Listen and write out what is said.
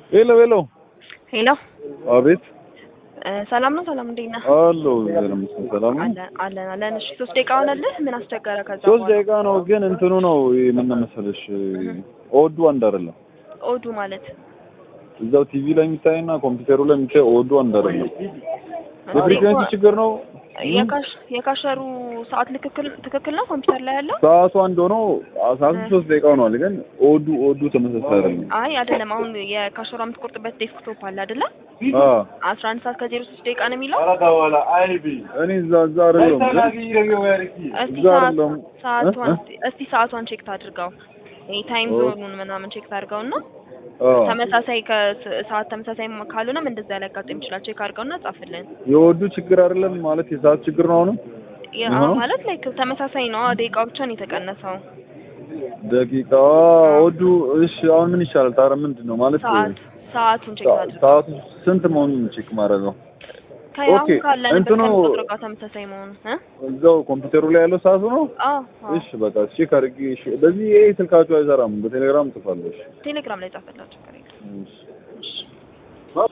ሄሎ ሄሎ። ሄሎ አቤት። እ ሰላም ነው? ሰላም እንዴት ነህ? አሎ ይመስገን ሰላም ነው። አለን አለን አለን። እሺ ሶስት ደቂቃ ሆነልህ? ምን አስቸገረ? ከዛ ሶስት በኋላ ደቂቃ ነው ግን እንትኑ ነው ምን መሰለሽ ኦዱ አንድ አይደለም። ኦዱ ማለት እዛው ቲቪ ላይ የሚታይና ኮምፒውተሩ ላይ የሚታይ ኦዱ አንድ አይደለም። የፍሪኩዌንሲ ችግር ነው። የካሽ የካሸሩ ሰዓት ትክክል ትክክል ነው ኮምፒውተር ላይ ያለው? ሰዓቱ አንድ ሆኖ ሰዓቱ ሶስት ደቂቃ ሆኗል ግን ኦዱ ኦዱ ተመሳሳይ አይደለም። አይ አይደለም። አሁን የካሸሯ የምትቆርጥበት ዴስክቶፕ አለ አይደለ? አ አስራ አንድ ሰዓት ከዜሮ ሶስት ደቂቃ ነው የሚለው። እኔ እዛ እዛ አይደለም ግን እስቲ እዛ ሰዓት አይደለም ሰዓቷን እ? እስቲ- እስቲ ሰዓቷን ቼክ ታድርገው። ይሄ ታይም ኦ። ዞኑን ምናምን ቼክ ታድርገውና አ ተመሳሳይ ከሰዓት ተመሳሳይ ካልሆነም እንደዛ ሊያጋጥም ይችላል። ቼክ አድርገውና ጻፍልን። የኦዱ ችግር አይደለም ማለት የሰዓት ችግር ነው አሁንም ያ ነው? ማለት ላይ ተመሳሳይ ነው። ደቂቃው ብቻ ነው የተቀነሰው። ደቂቃ ኦዱ እሺ አሁን ምን ይሻላል ታዲያ ምንድን ነው ማለት ሰዓት ሰዓቱን ቼክ ሰ- አድርገው። ሰዓቱ ስንት መሆኑን ቼክ ማድረግ ነው ከአሁን ኦኬ፣ ካለንበት እንትኑ- ከቁጥር ጋር ተመሳሳይ መሆኑ እ? እዛው ኮምፒውተሩ ላይ ያለው ሰዓቱ ነው አዎ አዎ። እሺ በቃ ቼክ አድርጌ እሺ በዚህ ይሄ ስልካችሁ አይሰራም በቴሌግራም ጽፋለሁ እሺ ቴሌግራም ላይ ጻፈላቸው። ችግር የለም። እሺ እሺ